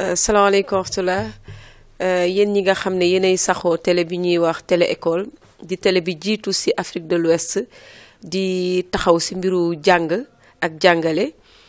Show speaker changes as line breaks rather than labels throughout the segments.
salaamaaleykum wa rahmatulah yéen ñi nga xam ne yéenay saxoo télé bi ñuy wax télé école di télé bi jiitu ci Afrique de l'Ouest di taxaw ci mbiru jàng ak jàngale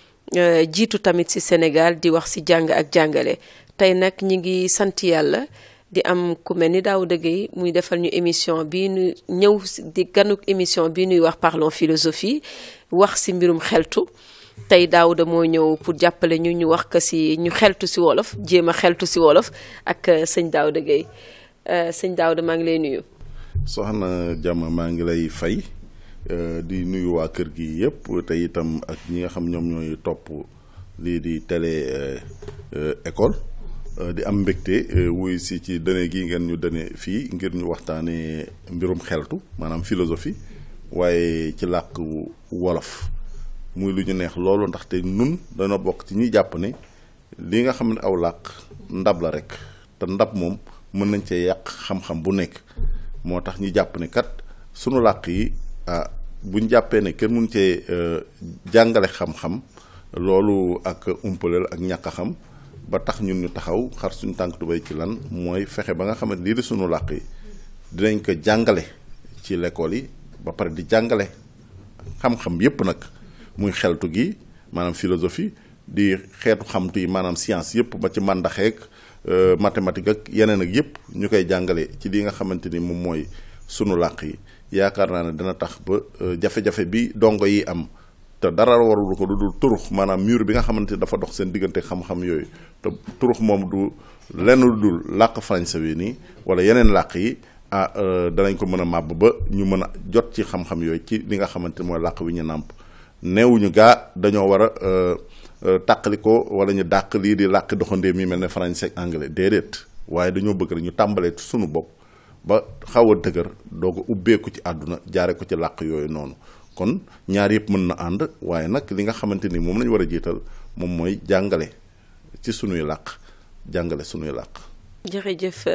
jiitu tamit ci Sénégal di wax ci jàng ak jàngale tey nag ñi ngi sant yàlla di am ku mel ni Daouda Gueye muy defal ñu émission bii nu ñëw di ganuk émission bii nuy wax parlons philosophie wax ci mbirum xeltu tey Daouda moo ñëw pour jàppale ñu ñu wax ko ci ñu xeltu ci wolof jéem a xeltu ci wolof ak sëñ Daouda Gueye sëñ Daouda maa ngi lay nuyu.
soxna Jàmm maa ngi lay fay di nuyu waa kër gi yëpp te itam ak ñi nga xam ñoom ñooy topp lii di télé école di am mbégte wuy si ci dëne gi ngeen ñu dëne fii ngir ñu waxtaanee mbirum xeltu maanaam philosophie waaye ci làkk wolof. muy lu ñu neex loolu ndaxte nun dana bokk ci ñi jàpp ne li nga xam ne aw làkk ndab la rek te ndab moom mën nañ cee yàq xam-xam bu nekk moo tax ñi jàpp ne kat sunu làkk yi ah buñ jàppee ne kenn mun cee jàngale xam-xam loolu ak umpaleel ak ñàkk a xam ba tax ñun ñu taxaw xar suñu tànk tubéy ci lan mooy fexe ba nga xamante lii di sunu làkk yi dinañ ko jàngale ci l'école yi ba pare di jàngale xam-xam yépp nag muy xeltu gi maanaam philosophie di xeetu xamtu yi maanaam science yëpp ba ci màndaxeek mathématique ak yeneen ak yëpp ñu koy jàngale ci li nga xamante ni moom mooy sunu làkk yi yaakaar naa ne dina tax ba jafe-jafe bi dongo yi am te dara warul ko lu dul turux maanaam mur bi nga xamante ni dafa dox seen diggante xam-xam yooyu te turux moom du lenn lu dul làkk français bi nii wala yeneen làkk yi ah danañ ko mën a màbb ba ñu mën a jot ci xam-xam yooyu ci li nga xamante ni mooy làkk wi ñu nàmp neewuñu gaa dañoo war a tàqali ko wala ñu dàq lii di làkk doxandee mi mel ne français ak anglais déedéet waaye dañoo bëgg rek ñu tàmbalee sunu bopp ba xaw a dëgër doog a ubbeeku ci àdduna jaare ko ci làkk yooyu noonu kon ñaar yëpp mën na ànd waaye nag li nga xamante ni moom lañu war a jiital moom mooy jàngale ci sunuy làkk jàngale sunuy làkk
jërëjëf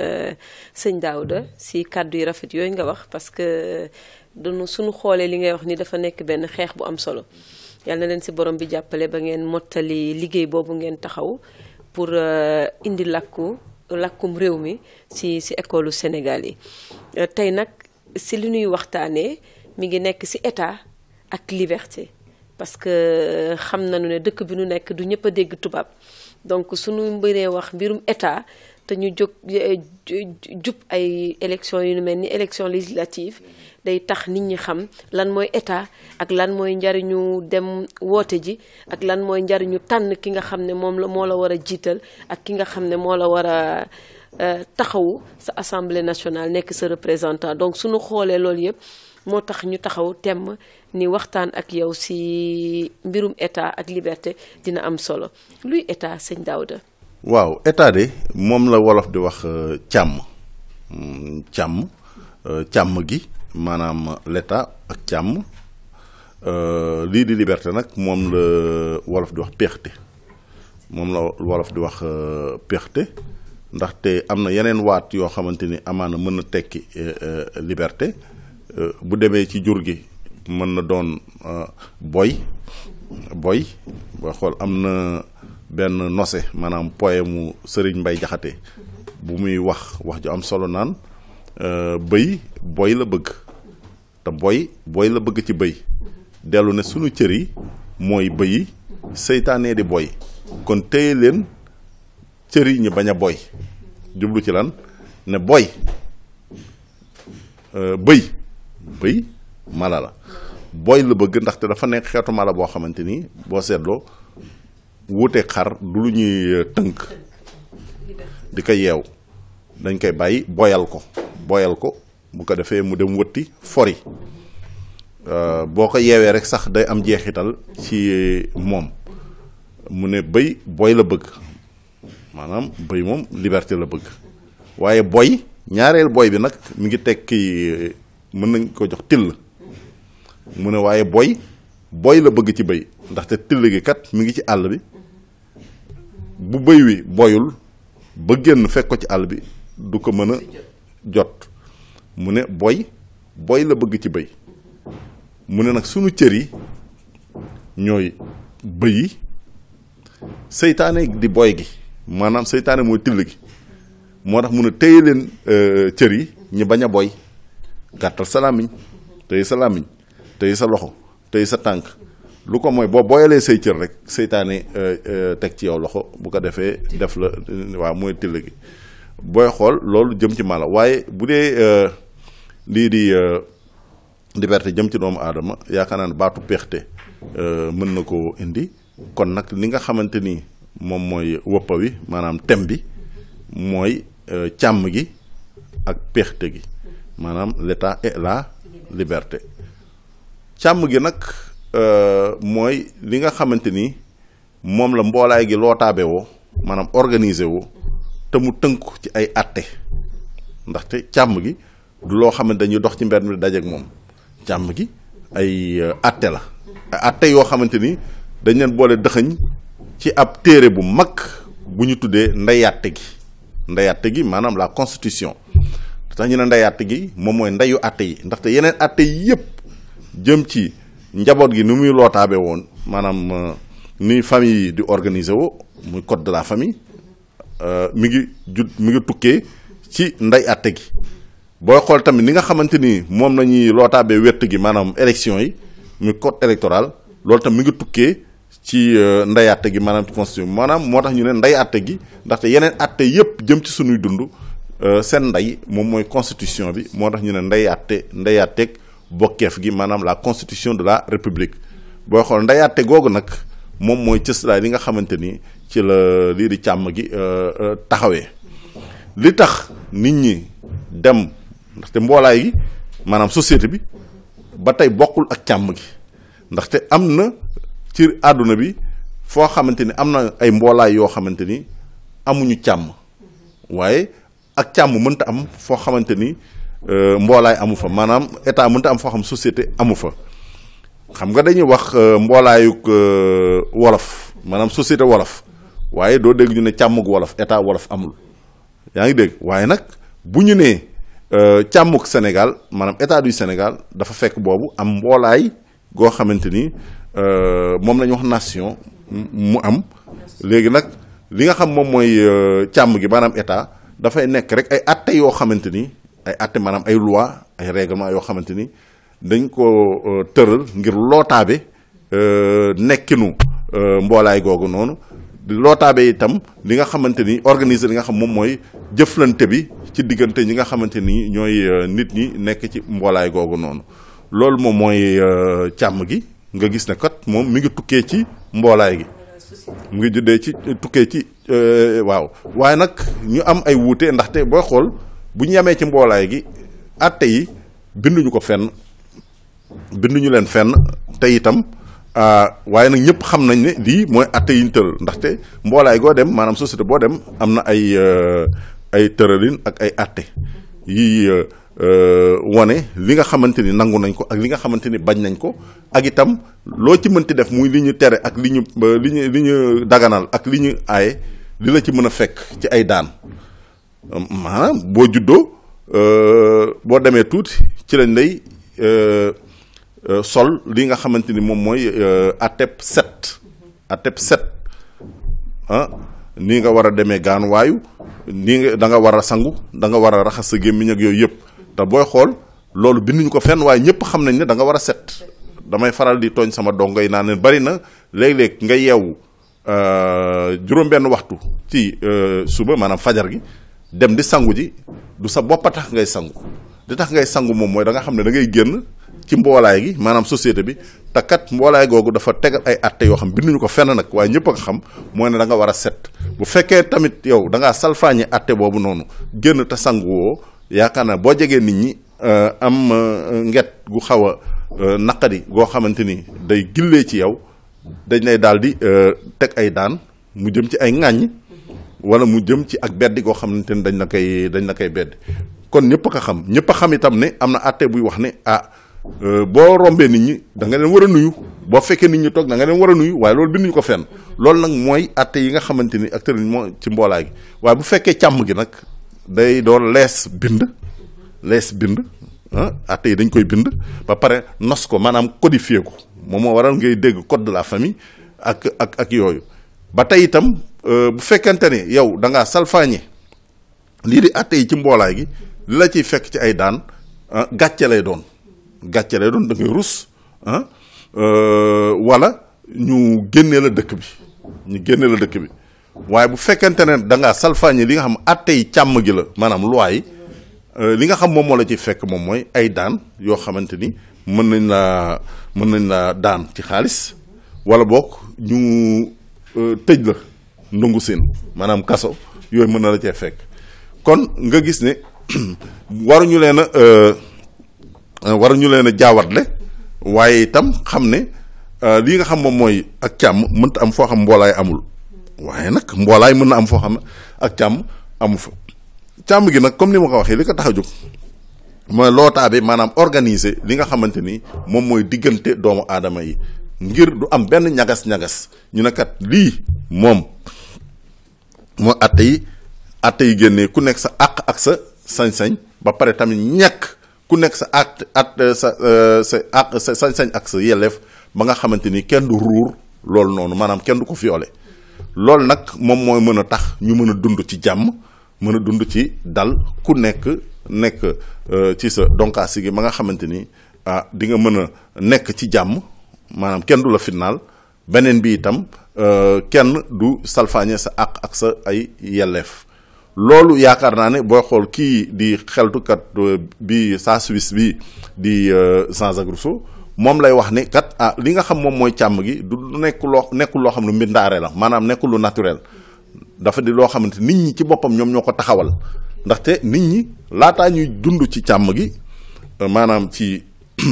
sëñ Daouda si kàddu yi rafet yooyu nga wax parce que dunu suñu xoolee li ngay wax ni dafa nekk benn xeex bu am solo yàlla na leen si borom bi jàppale ba ngeen mottali liggéey boobu ngeen taxaw pour indi làkku làkkum réew mi si si école Sénégal yi tey nag si li ñuy waxtaanee mi ngi nekk si état ak liberté parce que xam nañu ne dëkk bi nu nekk du ñëpp a dégg tubaab donc suñu mbiree wax mbirum état te ñu jóg jub ay élection yu mel ni élection législative day tax nit ñi xam lan mooy état ak lan mooy njariñu dem woote ji ak lan mooy njariñu tànn ki nga xam ne moom la moo la war a jiital ak ki nga xam ne moo la war a taxawu sa assemblée nationale nekk sa représentant donc suñu xoolee loolu yëpp moo tax ñu taxaw temm ni waxtaan ak yow ci mbirum état ak liberté dina am solo luy état sëñ Daouda
waaw état de moom la wolof di wax càmm càmm càmm gi maanaam l'état ak càmm lii di liberté nag moom la wolof di wax péexte moom la wolof di wax péexte ndaxte am na yeneen waat yoo xamante ni amaana mën na tekki liberté bu demee ci jur gi mën na doon boy boy boo xool am na benn nose maanaam poème mu Sëriñ Mbay Jaxate bu muy wax wax ju am solo naan bëy boy la bëgg te boy boy la bëgg ci bëy dellu ne sunu cër yi mooy bëyi seytaanee di boy kon téye leen cër yi ñu bañ a boy jublu ci lan ne boy bëy bëy mala la boy la bëgg ndaxte dafa nekk xeetu mala boo xamante ni boo seetloo wuute xar du lu ñuy tënk di ko yeew dañ koy bàyyi boyal ko boyal ko bu ko defee mu dem wëtti fori boo ko yeewee rek sax day am jeexital ci moom mu ne bëy boy la bëgg maanaam bëy moom liberté la bëgg waaye boy ñaareel boy bi nag mi ngi tekki mën nañ ko jox till mu ne waaye boy boy la bëgg ci bëy ndaxte till gi kat mi ngi ci àll bi bu bëy wi boyul ba génn fekk ko ci àll bi du ko mën a jot mu ne boy boy la bëgg ci bëy mu ne nag sunu cër yi ñooy bëy yi seytaane di boy gi maanaam seytaane mooy till gi moo tax mun a téye leen cër yi ñu bañ a boy gàttal sa làmmiñ téye sa làmmiñ téye sa loxo téye sa tànk lu ko mooy boo booyalee say cër rek seytaane teg ci yow loxo bu ko defee def la waaw mooy till gi booy xool loolu jëm ci mala waaye bu dee lii di liberté jëm ci doomu aadama yaakaar naa ne baatu peexte mën na koo indi kon nag li nga xamante ni moom mooy wëppa wi maanaam thème bi mooy càmm gi ak peexte gi maanaam l'état et la liberté càmm gi nag mooy li nga xamante ni moom la mboolaay gi loo taabe woo maanaam organiser woo te mu tënku ci ay atte ndaxte càmm gi du loo xam ne dañuy dox ci mbedd mi dajeek moom càmm gi ay atte la ay atte yoo xamante ni dañ leen boole dëxëñ ci ab téere bu mag bu ñu tuddee ndeyatte gi ndeyatte gi maanaam la constitution tax ñu ne ndeyatte gi moom mooy ndeyu atte yi ndaxte yeneen atte yi yëpp jëm ci njaboot gi ni muy lootaabe woon maanaam ni famille yi di organiser woo muy code de la famille mi ngi jut mi ngi tukkee ci ndey atte gi booy xool tamit ni nga xamante ni moom la ñuy lootaabee wett gi maanaam élection yi muy code électoral loolu tam mi ngi tukkee ci ndey atte gi maanaam ci constitution maanaam moo tax ñu ne ndey atte gi ndaxte yeneen atte yépp jëm ci sunuy dund seen ndey moom mooy constitution bi moo tax ñu ne ndey atte ndey atteeg bokkeef gi maanaam la constitution de la république booy xool ndey atte googu nag moom mooy cëslaay li nga xamante ni ci la lii di càmm gi taxawee li tax nit ñi dem ndaxte mboolaay gi maanaam société bi ba tey bokkul ak càmm gi ndaxte am na ci àdduna bi foo xamante ni am na ay mboolaay yoo xamante ni amuñu càmm waaye ak càmm mënta am foo xamante ni mboolaay amu fa maanaam état mënta am foo xam société amu fa xam nga dañuy wax mboolaayuk wolof maanaam société wolof waaye doo dégg ñu ne càmmug wolof état wolof amul yaa ngi dégg waaye nag bu ñu nee càmmuk Sénégal maanaam état du Sénégal dafa fekk boobu am mboolaay goo xamante ni moom la ñu wax nation mu am léegi nag li nga xam moom mooy càmm gi maanaam état dafay nekk rek ay atte yoo xamante ni ay atte maanaam ay loi ay règlement yoo xamante ni dañ ko tëral ngir lootaabe nekkinu mboolaay googu noonu lootaabe itam li nga xamante ni organiser li nga xam moom mooy jëflante bi ci diggante ñi nga xamante ni ñooy nit ñi nekk ci mboolaay googu noonu loolu moom mooy càmm gi nga gis ne kat moom mi ngi tukkee ci mboolaay gi mu ngi juddee ci tukkee ci waaw waaye nag ñu am ay wuute ndaxte booy xool bu ñu yemee ci mboolaay gi atte yi binduñu ko fenn binduñu leen fenn te itam waaye nag ñëpp xam nañ ne lii mooy atte yi ñu tëral ndaxte mboolaay goo dem maanaam société boo dem am na ay ay tëralin ak ay atte yi wane li nga xamante ni nangu nañ ko ak li nga xamante ni bañ nañ ko ak itam loo ci mënti def muy li ñu tere ak li ñu li ñu li ñu daganal ak li ñu aaye li la ci mën a fekk ci ay daan maanaam boo juddoo boo demee tuuti ci lañ lay sol li nga xamante ni moom mooy atep set atep set ah nii nga war a demee gaanuwaayu nii nga da nga war a sangu da nga war a raxas sa gémmiñ ak yooyu yëpp te booy xool loolu binduñu ko fenn waaye ñëpp xam nañ ne da nga war a set damay faral di tooñ sama dongo yi naan leen bari na léeg-léeg nga yeewu juróom-benn waxtu ci suba maanaam fajar gi dem di sangu ji du sa bopp a tax ngay sangu di tax ngay sangu moom mooy da nga xam ne da ngay génn ci mboolaay gi maanaam société bi te kat mboolaay googu dafa tegal ay atte yoo xam binduñu ko fenn nag waaye ñëpp a ko xam mooy ne da nga war a set bu fekkee tamit yow da ngaa salfaañe atte boobu noonu génn te sangu woo yaakaar naa boo jegee nit ñi am nget gu xaw a naqadi goo xamante ni day gillee ci yow dañ lay daal di teg ay daan mu jëm ci ay ŋàññ wala mu jëm ci ak beddi goo xamante ni dañ la koy dañ la koy beddi kon ñëpp a ko xam ñëpp a xam itam ne am na atte buy wax ne ah boo rombee nit ñi da nga leen war a nuyu boo fekkee nit ñi toog da nga leen war a nuyu waaye loolu binduñu ko fenn loolu nag mooy atte yi nga xamante ni ak tëral moo ci mboolaay gi waaye bu fekkee càmm gi nag day doon lees bind lees bind ah atte yi dañ koy bind ba pare nos ko maanaam codifié ko moom moo waral ngay dégg code de la famille ak ak ak yooyu ba tey itam bu fekkente ne yow da ngaa salfaañe lii di atte yi ci mboolaay gi li la ciy fekk ci ay daan gàcce lay doon gàcce lay doon da ngay rus ah wala ñu génnee la dëkk bi ñu génnee la dëkk bi waaye bu fekkente ne da ngaa salfaañe li nga xam atte yi càmm gi la maanaam loi yi li nga xam moom moo la ciy fekk moom mooy ay daan yoo xamante ni mën nañ laa mën nañ laa daan ci xaalis wala boog ñu tëj la ndungu seen maanaam kaso yooyu mën na la cee fekk kon nga gis ne waruñu leen a waruñu leen a jaawatle waaye itam xam ne lii nga xam moom mooy ak càmm mënta am foo xam mboolaay amul waaye nag mboolaay mën na am foo xam ak càmm amu fa càmm gi nag comme ni ma ko waxee li ko tax a jóg mooy lootaa bi maanaam organiser li nga xamante ni moom mooy diggante doomu aadama yi ngir du am benn ñagas-ñagas ñu ne kat lii moom moo atte yi atte yi génnee ku nekk sa àq ak sa sañ-sañ ba pare tamit ñàkk ku nekk sa at at sa sa àq sa sañ-sañ ak sa yelleef ba nga xamante ni kenn du ruur loolu noonu maanaam kenn du ko violé loolu nag moom mooy mën a tax ñu mën a dund ci jàmm mën a dund ci dal ku nekk nekk ci sa donkaasi gi ba nga xamante ni ah di nga mën a nekk ci jàmm maanaam kenn du la fitnaal beneen bi itam kenn du salfaañe sa àq ak sa ay yelleef loolu yaakaar naa ne booy xool kii di xeltukat bi saa Suisse bi di Jean-Jacques Rousseau moom lay wax ni kat ah li nga xam moom mooy càmm gi du nekk loo nekkul loo xam ne mbindaare la maanaam nekkul lu naturel dafa di loo xamante nit ñi ci boppam ñoom ñoo ko taxawal ndaxte nit ñi laataa ñuy dund ci càmm gi maanaam ci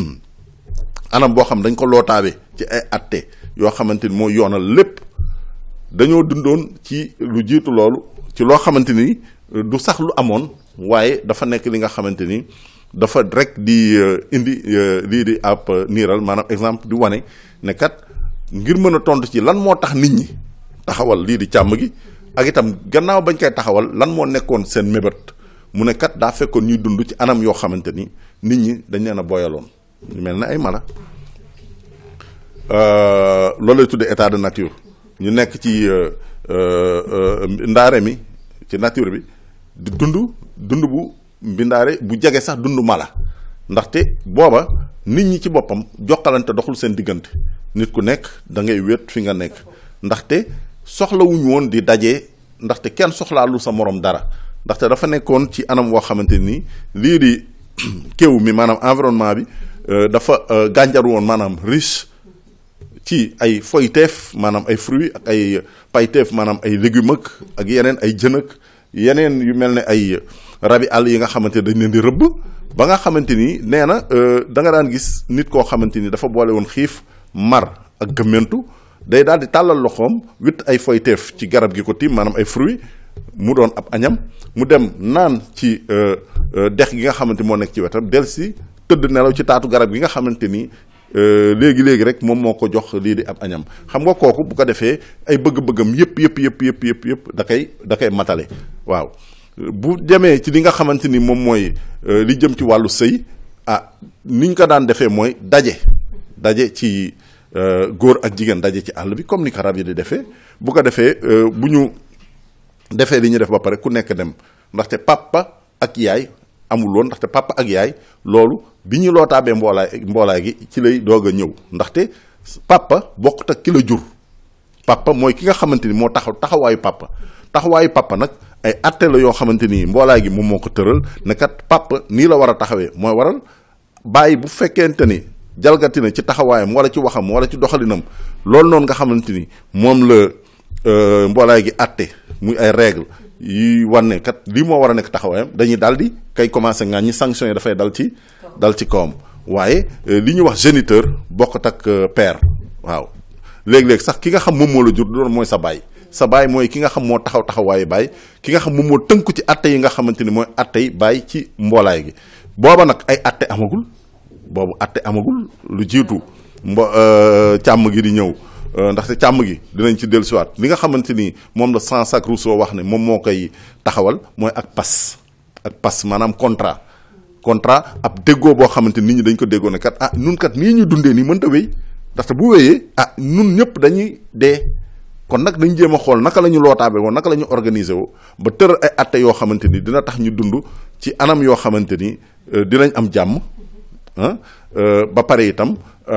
anam boo xam dañ ko lootaabe ci ay atte yoo xamante ni moo yoonal lépp dañoo dundoon ci lu jiitu loolu ci loo xamante ni du sax lu amoon waaye dafa nekk li nga xamante ni dafa rek di indi lii di ab niiral maanaam exemple di wane ne kat ngir mën a tontu ci lan moo tax nit ñi taxawal lii di càmm gi ak itam gannaaw bañ koy taxawal lan moo nekkoon seen mébét mu ne kat daa fekkoon ñuy dund ci anam yoo xamante ni nit ñi dañ leen a boyaloon ñu mel ne ay mala loolu lay tuddee état de nature ñu nekk ci ndaare mi ci nature bi di dund dund bu mbindaare bu jege sax dund mala ndaxte booba nit ñi ci boppam jokkalante doxul seen diggante nit ku nekk da ngay wéet fi nga nekk ndaxte soxlawuñu woon di daje ndaxte kenn soxlaalu sa morom dara ndaxte dafa nekkoon ci anam woo xamante ni lii di kéew mi maanaam environnement bi dafa gànjaru woon maanaam riche ci ay foyteef maanaam ay fruits ak ay payteef maanaam ay légumes ak yeneen ay jën ak yeneen yu mel ne ay rabi àll yi nga xamante ne dañ leen di rëbb ba nga xamante ni nee na da nga daan gis nit koo xamante ni dafa boole woon xiif mar ak gëmmentu day daal di tàllal loxoom witt ay foyteef ci garab gi ko tiim maanaam ay fruits mu doon ab añam mu dem naan ci dex gi nga xamante moo nekk ci wetam del si tëdd nelaw ci taatu garab gi nga xamante ni léegi léegi rek moom moo ko jox lii di ab añam xam nga kooku bu ko defee ay bëgg-bëggam yëpp yëpp yëpp yëpp yëpp yëpp da koy da koy matale waaw bu demee ci li nga xamante ni moom mooy li jëm ci wàllu sëy ah niñ ko daan defee mooy daje daje ci góor ak jigéen daje ci àll bi comme ni ko rab yi di defee bu ko defee bu ñu defee li ñu def ba pare ku nekk dem ndaxte papa ak yaay amul woon ndaxte papa ak yaay loolu bi ñu lootaabee mboolaay mboolaay gi ci lay doog a ñëw ndaxte papa bokkut ak ki la jur papa mooy ki nga xamante ni moo taxaw taxawaayu papa taxawaayu papa nag ay atte la yoo xamante ni mboolaay gi moom moo ko tëral ne kat papa nii la war a taxawee mooy waral bàyyi bu fekkente ni jalgati na ci taxawaayam wala ci waxam wala ci doxalinam loolu noonu nga xamante ni moom la mboolaay gi atte muy ay règle yi wane kat lii moo war a nekk taxawaayam dañuy daal di kay commencé ngaa ñi sanction yi dafay dal ci dal ci kawam waaye li ñuy wax géniteur bokkut ak père waaw léeg-léeg sax ki nga xam moom moo la jur doon mooy sa baay sa baay mooy ki nga xam moo taxaw taxawaayu baay ki nga xam moom moo tënku ci atte yi nga xamante ni mooy atte yi baay ci mboolaay gi booba nag ay atte amagul boobu atte amagul lu jiitu mbo càmm gi di ñëw ndaxte càmm gi dinañ ci dellusiwaat li nga xamante ni moom la Jean-Jacques Rousseau wax ne moom moo koy taxawal mooy ak pas ak pas maanaam contrat contrat ab déggoo boo xamante nit ñi dañ ko déggoo ne kat ah nun kat nii ñu dundee nii mënta wéy ndaxte bu wéyee ah nun ñëpp dañuy dee kon nag dañ jéem a xool naka la ñu lootaabe woo naka la ñu organiser woo ba tër ay atte yoo xamante ni dina tax ñu dund ci anam yoo xamante ni dinañ am jàmm ah ba pare itam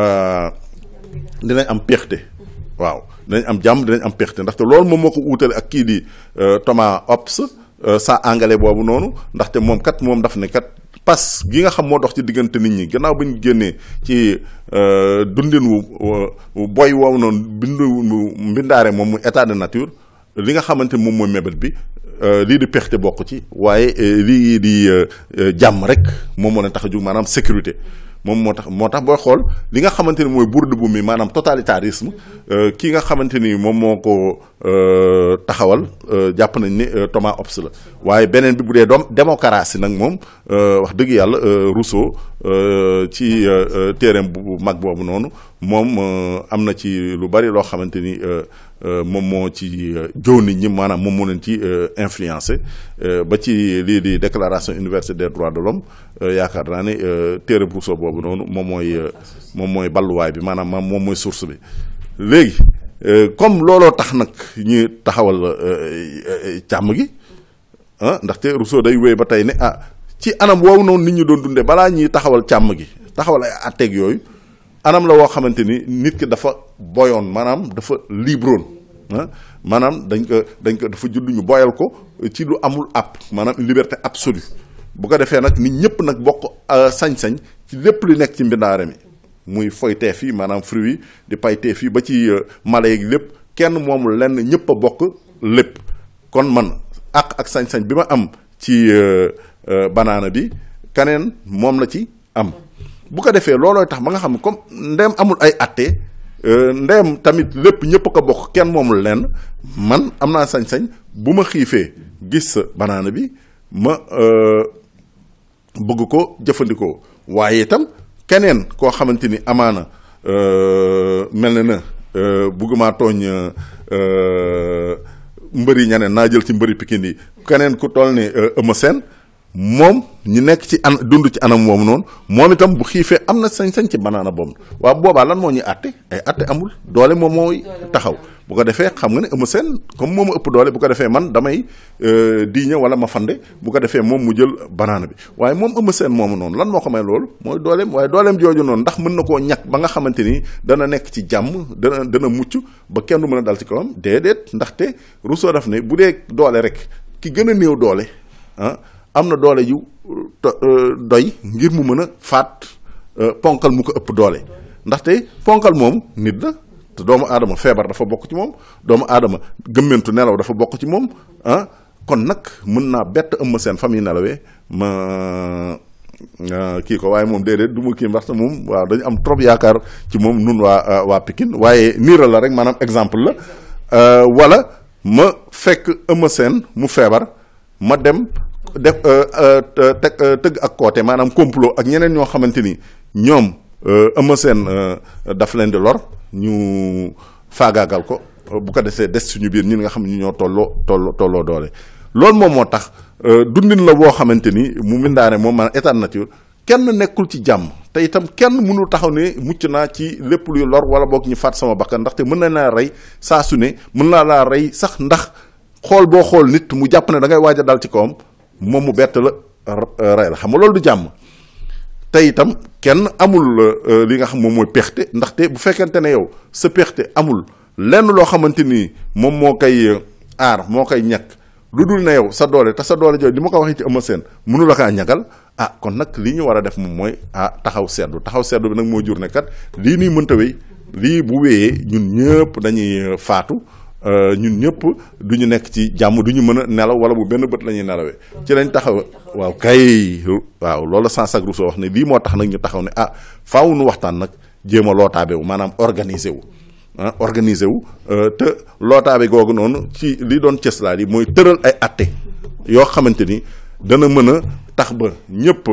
dinañ am peexte waaw dinañ am jàmm dinañ am peexte ndaxte loolu moom moo ko uutale ak kii di Thomas Hobbes sa anglais boobu noonu ndaxte moom kat moom daf ne kat pas gi nga xam moo dox ci diggante nit ñi gannaaw ba ñu génnee ci dundin wu boy woowu noonu bindu mbindaare moom mu état de nature li nga xamante moom mooy mébét bi lii di pexe bokk ci waaye lii di jàmm rek moom moo leen tax a jug maanaam sécurité moom moo tax moo tax booy xool li nga xamante ni mooy bourde bu mi maanaam totalitarisme ki nga xamante ni moom moo ko taxawal jàpp nañ ni Thomas Hobbes la waaye beneen bi bu dee doom démocratie nag moom wax dëgg yàlla Rousseau ci téereem bu mag boobu noonu moom am na ci lu bari loo xamante ni moom moo ci jow nit ñi maanaam moom moo leen ci influencé ba ci lii di déclaration universelle des droits de l'homme yaakaar naa ne téere Rousseau boobu noonu moom mooy moom mooy balluwaay bi maanaam moom mooy source bi léegi comme looloo tax nag ñu taxawal càmm gi ah ndaxte Rousseau day wéy ba tey ne ah ci anam woowu noonu nit ñi doon dundee balaa ñuy taxawal càmm gi taxawal ay atteeg yooyu anam la woo xamante ni nit ki dafa boyoon maanaam dafa libroon ah maanaam dañ ko dañ ko dafa judd ñu boyal ko ci lu amul app maanaam une liberté absolue bu ko defee nag nit ñëpp nag bokk sañ-sañ ci lépp lu nekk ci mbindaare mi muy foy teef yi maanaam fruit yi di pay teef yi ba ci mala yeeg lépp kenn moomul lenn ñëpp a bokk lépp kon man ak ak sañ-sañ bi ma am ci banaana bi kaneen moom la ci am bu ko defee loolooy tax ba nga xam ne comme ndeem amul ay atte ndeem tamit lépp ñëpp ko bokk kenn moomul lenn man am naa sañ-sañ bu ma xiifee gis sa banaana bi ma bëgg ko jëfandikoo waaye itam keneen koo xamante ni amaana mel na na bëgguma tooñ mbëri ñaneen naa jël ci mbëri Pikine yi keneen ku toll ni Eumeu Sène moom ñu nekk ci an dund ci anam moomu noonu moom itam bu xiifee am na sañ-sañ ci banaana boobu waaw boobaa lan moo ñuy àtte ay àtte amul doole moom mooy taxaw bu ko defee xam nga ne Eumeu Sène comme moom ëpp doole bu ko defee man damay diiñe wala ma fande bu ko defee moom mu jël banaana bi waaye moom Eumeu Sène moomu noonu lan moo ko may loolu mooy dooleem waaye dooleem jooju noonu ndax mën na koo ñàkk ba nga xamante ni dana nekk ci jàmm dana dana mucc ba kenn du mën a dal ci kawam déedéet ndaxte Rousseau daf ne bu dee doole rek ki gën a néew doole ah am na doole yu doy ngir mu mën a faat ponkal mu ko ëpp doole ndaxte ponkal moom nit la te doomu aadama feebar dafa bokk ci moom doomu aadama gëmmentu nelaw dafa bokk ci moom ah kon nag mën naa bett ëmb seen famille nelawee ma kii ko waaye moom déedéet du ma kii ndaxte moom waaw dañu am trop yaakaar ci moom nun waa waa Pikine waaye niira la rek maanaam exemple la wala ma fekk ëmb seen mu feebar ma dem def teg tëgg ak koote maanaam complot ak ñeneen ñoo xamante ni ñoom Eumeu Sène daf leen di lor ñu faagaagal ko bu ko desee des suñu biir ñun nga xam ne ñoo tolloo tolloo tolloo doole. loolu moom moo tax dundin la boo xamante ni mu mindaane moom maanaam état de nature kenn nekkul ci jàmm te itam kenn mënul taxaw ne mucc naa ci lépp luy lor wala boog ñu faat sama bakkan ndaxte mën na laa rey saa su ne mën naa laa rey sax ndax xool boo xool nit mu jàpp ne da ngay waaj a dal ci kawam. moom mu bett la rey la xam nga loolu du jàmm te itam kenn amul li nga xam moom mooy pexte ndaxte bu fekkente ne yow sa pexte amul lenn loo xamante ni moom moo koy aar moo koy ñàkk lu dul ne yow sa doole te sa doole jooju li ma ko waxee ci Eumeu Sène mënu la kaa ñagal ah kon nag li ñu war a def moom mooy ah taxaw seddu taxaw seddu bi nag moo jur ne kat lii nii mënta wéy lii bu wéyee ñun ñëpp dañuy faatu ñun ñëpp du ñu nekk ci jàmm du ñu mën a nelaw wala bu benn bët la ñuy nelawee ci lañ taxaw waaw kay waaw loolu Jean-Jacques Rousseau wax ne lii moo tax nag ñu taxaw ne ah faaw nu waxtaan nag jéem a lootaabe wu maanaam organiser wu ah organiser wu te lootaabe googu noonu ci li doon cëslaat yi mooy tëral ay atte yoo xamante ni dana mën a tax ba ñëpp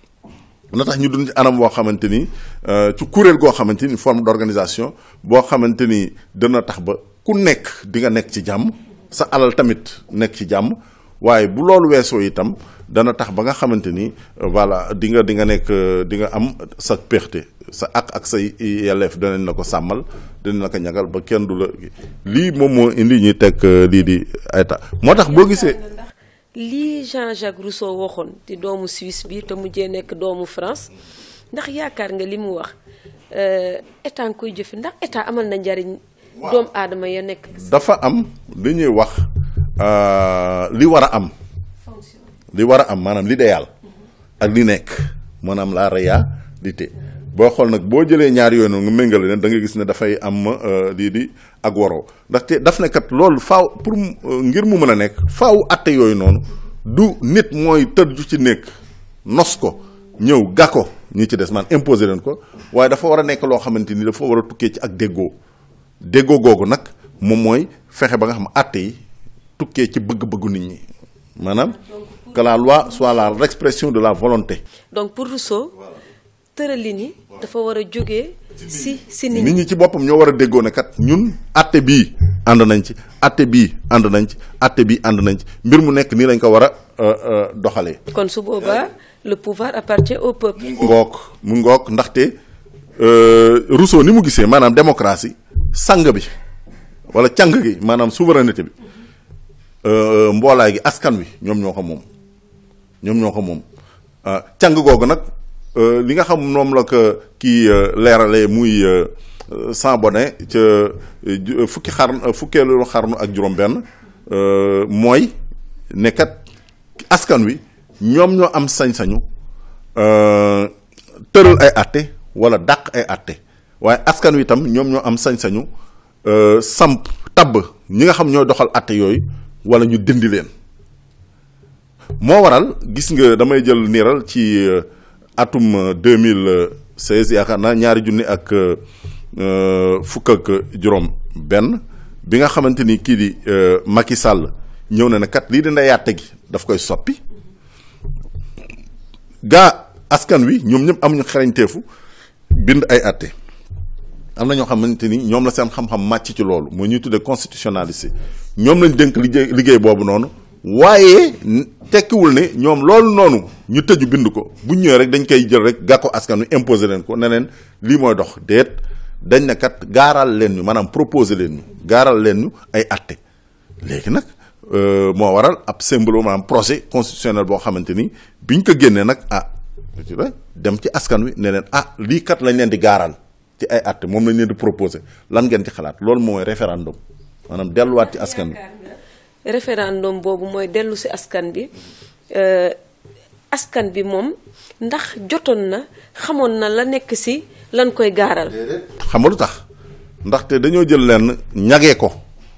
na tax ñu dund ci anam boo xamante ni ci kuréel goo xamante ni forme d'organisation boo xamante ni dana tax ba ku nekk di nga nekk ci jàmm sa alal tamit nekk ci jàmm waaye bu loolu weesoo itam dana tax ba nga xamante ni voilà di nga di nga nekk di nga am sa perte sa ak ak say yelleef danañ la ko sàmmal danañ la ko ñagal ba kenn du la lii moom moo indi ñuy teg lii di ay ta moo tax boo gisee.
lii Jean-Jacques Rousseau waxoon di doomu Suisse bi te mujjee nekk doomu France ndax yaakaar nga li mu wax état nga koy jëfe ndax état amal na njariñ doomu aadama ya nekk.
dafa am li ñuy wax li war a am. li war a am maanaam l'idéal ak li nekk maanaam la réalité boo xool nag boo jëlee ñaar yooyu noonu nga méngale leen da nga gis ne dafay am lii di ak waroo ndaxte daf ne kat loolu faaw pour ngir mu mën a nekk faaw atte yooyu noonu du nit mooy tëdd ci nekk nos ko ñëw ga ko ñi ci des man imposer leen ko waaye dafa war a nekk loo xamante ni dafa war a tukkee ci ak déggoo déggoo googu nag moom mooy fexe ba nga xam atte yi tukkee ci bëgg-bëggu nit ñi maanaam que la loi soit la l'expression de la volonté.
donc pour Rousseau tëralin yi dafa war a jógee si si nit
nit ñi ci boppam ñoo war a déggoo ne kat ñun atte bii ànd nañ ci atte bii ànd nañ ci atte bii ànd nañ ci mbir mu nekk nii lañ ko war a doxalee.
kon su boobaa le pouvoir appartient au peuple.
mu ngoog mu ngoog ndaxte Rousseau ni mu gisee maanaam démocratie sang bi wala càng gi maanaam souveraineté bi mboolaay gi askan wi ñoom ñoo ko moom. ñoom ñoo ko moom càng googu nag li nga xam moom la ko kii leeralee muy sans bonnet ca fukki xar fukkeelu xarnu ak juróom-benn mooy nekkat askan wi ñoom ñoo am sañ-sañu tëral ay àtte wala dàq ay àtte waaye askan wi itam ñoom ñoo am sañ-sañu samp tabb ñi nga xam ñooy doxal àtte yooyu wala ñu dindi leen. moo waral gis nga damay jël niiral ci atum deux mille seize yaakaar naa ñaari junni ak fukk ak juróom benn bi nga xamante ni kii di Macky Sall ñëw na ne kat lii dina yàtte gi daf koy soppi gaa askan wi ñoom ñëpp amuñu xarañteefu bind ay àtte am na ñoo xamante ni ñoom la seen xam-xam màcc ci loolu mooy ñuy tuddee constitutionnaliste ñoom lañ dénk liggéey liggéey boobu noonu waaye tekkiwul ne ñoom loolu noonu ñu tëju bind ko bu ñëwee rek dañ koy jël rek gàkko askan wi imposer leen ko ne leen lii mooy dox déet dañ ne kat gaaral leen ñu maanaam proposer leen ñu gaaral leen ñu ay atte léegi nag moo waral ab symbole maanaam projet constitutionnel boo xamante ni biñ ko génnee nag ah dem ci askan wi ne leen ah lii kat lañ leen di gaaral ci ay atte moom lañ leen di proposer lan ngeen ci xalaat loolu mooy référendum maanaam delluwaat ci askan wi.
référendum boobu mooy dellu si askan bi askan bi moom ndax jotoon na xamoon na la nekk si lan koy gaaral.
xam nga lu tax ndaxte dañoo jël leen ñagee ko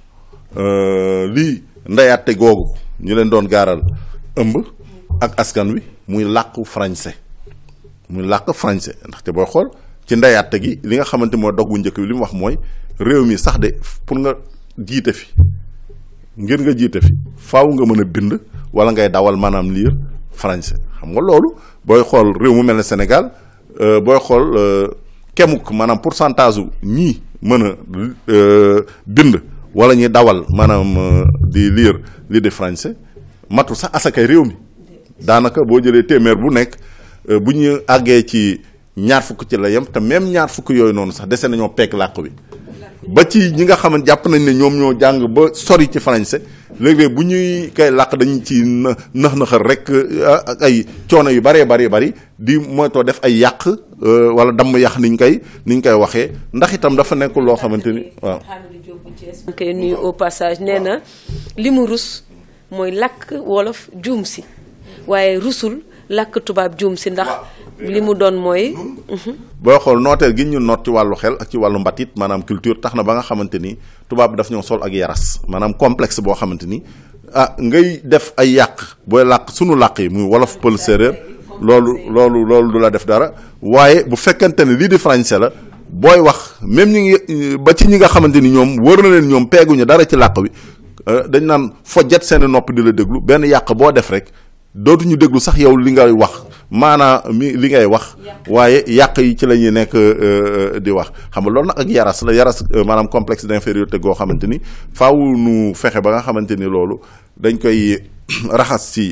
lii ndeyaate googu ñu leen doon gaaral ëmb ak askan wi muy làkku français muy làkk français ndaxte booy xool ci ndeyaate gi li nga xamante mooy dog bu njëkk bi li mu wax mooy réew mi sax de pour nga jiite fi. ngir nga jiite fi faaw nga mën a bind wala ngay dawal maanaam lire français xam nga loolu booy xool réew mu mel ne Sénégal booy xool kemuk maanaam pourcentage u ñii mën a bind wala ñuy dawal maanaam di lire lii de français matu sax asakay réew mi daanaka boo jëlee téeméer bu nekk bu ñu àggee ci ñaar fukk ci la yem te même ñaar fukk yooyu noonu sax dese nañoo peeg làkk bi ba ci ñi nga xamante jàpp nañ ne ñoom ñoo jàng ba sori ci français léeg-léeg bu ñuy kay làkk dañu ci na nax naxal rek ak ay coono yu bëree bëri bëri di moytoo def ay yàq wala damm yàq niñ koy niñ koy waxee ndax itam dafa nekk loo xamante ni waaw.
koy nuyu au passage nee na li mu rus mooy làkk wolof juum si waaye rusul làkk tubaab juum si ndax. li mu doon mooy.
booy xool nooteel gi ñu noot ci wàllu xel ak ci wàllu mbatit maanaam culture tax na ba nga xamante ni tubaab bi daf ñoo sol ak yaras maanaam complexe boo xamante ni ah ngay def ay yàq booy làq sunu làq yi muy wolof pël séeréer loolu loolu loolu du la def dara waaye bu fekkente ne lii di français la booy wax même ñi ngi ba ci ñi nga xamante ni ñoom wër na leen ñoom peeguñu dara ci làq bi dañ naan fojjat seen nopp di la déglu benn yàq boo def rek dootuñu déglu sax yow li ngay wax maanaa mi li ngay wax waaye yàq yi ci la ñuy nekk di wax xam nga loolu nag ak yaras la yaras maanaam complexe d'infériorité goo xamante ni faaw nu fexe ba nga xamante ni loolu dañ koy raxas ci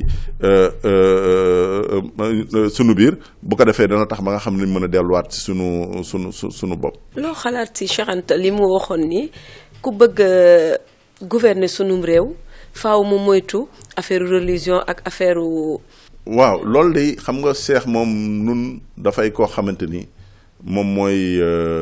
sunu biir bu ko defee dana tax ba nga xam ne mën a delluwaat ci sunu sunu su sunu bopp.
loo xalaat ci Cheikh Anta li mu waxoon ni ku bëgg a gouverner sunum réew faaw mu moytu affaire religion ak affaire.
waaw loolu de xam nga Cheikh moom nun dafay koo xamante ni moom mooy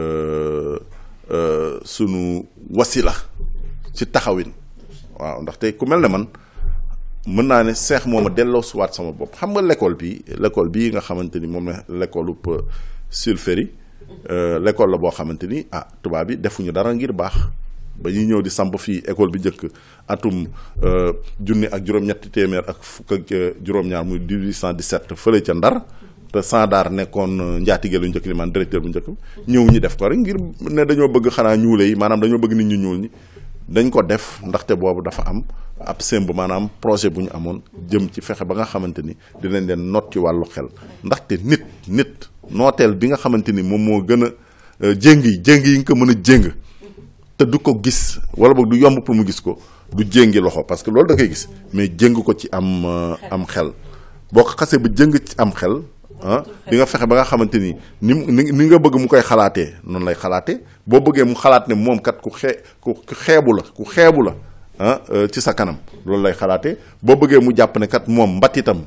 sunu wasila ci taxawin waaw ndaxte ku mel ne man. mën naa ne seex moom a delloo suwaat sama bopp xam nga l'école bi l'école bii nga xamante ni moom la l'école bu Sulféry l'école la boo xamante ni ah tubaab bi defuñu dara ngir baax ba ñuy ñëw di samp fii école bi njëkk atum junni ak juróom-ñetti téeméer ak fukk ak juróom-ñaar muy 1817 fële ca Ndar te Sandar nekkoon njaatige lu njëkk li man directeur bu njëkk ñëw ñi def ko rek ngir ne dañoo bëgg xanaa ñuule yi maanaam dañoo bëgg nit ñu ñuul ñi dañ ko def ndaxte boobu dafa am ab semb maanaam projet bu ñu amoon jëm ci fexe ba nga xamante ni dinañ leen not ci wàllu xel ndaxte nit nit nooteel bi nga xamante ni moom moo gën a jéng yi jéng yi nga ko mën a jéng te du ko gis wala boog du yomb pour mu gis ko du jéngi loxo parce que loolu da koy gis mais jéng ko ci am am xel boo ko xasee ba jëng ci am xel ah di nga fexe ba nga xamante ni ni ni nga bëgg mu koy xalaatee noonu lay xalaatee boo bëggee mu xalaat ne moom kat ku xee ku xeebu la ku xeebu la ah ci sa kanam loolu lay xalaatee boo bëggee mu jàpp ne kat moom mbatitam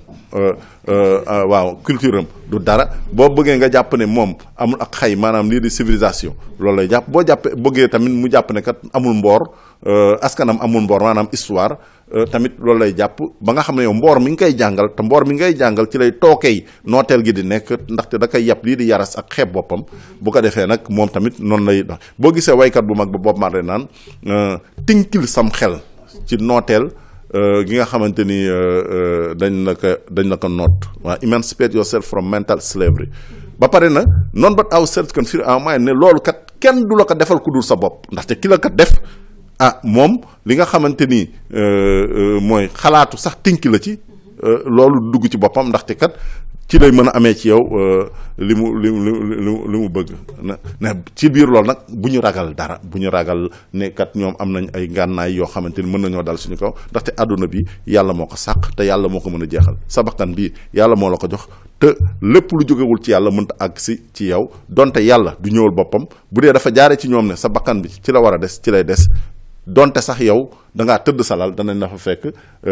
waaw culture am du dara boo bëggee nga jàpp ne moom amul ak xay maanaam lii di civilisation loolu lay jàpp boo jàppee bëggee tamit mu jàpp ne kat amul mboor askanam amul mboor maanaam histoire tamit loolu lay jàpp ba nga xam ne yow mboor mi ngi koy jàngal te mboor mi ngay jàngal ci lay tookey nooteel gi di nekk ndaxte da koy yàpp lii di yaras ak xeeb boppam bu ko defee nag moom tamit noonu lay dox boo gisee waykat bu mag ba Bob Marley naan tinkil sam xel ci nooteel gi nga xamante ni dañ la ko dañ la ko noot waa emancipate yourself from mental slavery ba pare na noonu but ourselves can feel our mind ne loolu kat kenn du la ko defal ku dul sa bopp ndaxte ki la ko def ah moom li nga xamante ni mooy xalaatu sax tinki la ci loolu dugg ci boppam ndaxte kat ci lay mën a amee ci yow li mu li mu li mu bëgg na ne ci biir loolu nag bu ñu ragal dara bu ñu ragal ne kat ñoom am nañ ay ngànnaay yoo xamante ni mën nañoo dal suñu kaw ndaxte àdduna bi yàlla moo ko sàq te yàlla moo ko mën a jeexal sa bakkan bi yàlla moo la ko jox te lépp lu jógewul ci yàlla mënta àgg si ci yow donte yàlla du ñëwal boppam bu dee dafa jaare ci ñoom ne sa bakkan bi ci la war a des ci lay des donte sax yow da ngaa tëdd salal danañ la fa fekk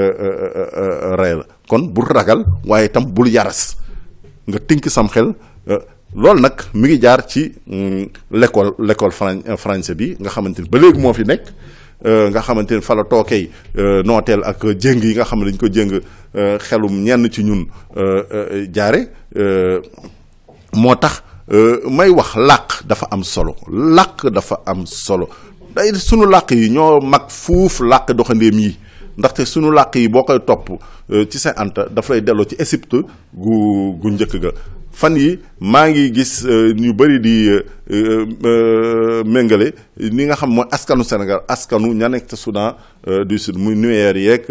rey la kon bul ragal waaye itam bul yaras nga tënk sam xel loolu nag mi ngi jaar ci l'école l'école français bi nga xamante ni ba léegi moo fi nekk nga xamante ni fa la tookey nooteel ak jéng yi nga xam ne dañ ko jéng xelum ñenn ci ñun jaare moo tax may wax làq dafa am solo làq dafa am solo day sunu làq yi ñoo mag fuuf làq doxandéem yi ndaxte sunu làq yi boo koy topp ci sa anta dafa lay delloo ci Égypte gu gu njëkk ga fan yi maa ngi gis ñu bëri di méngale ni nga xam mooy askanu Sénégal askanu ña nekk ca Soudan du Sud muy nuyeer yeeg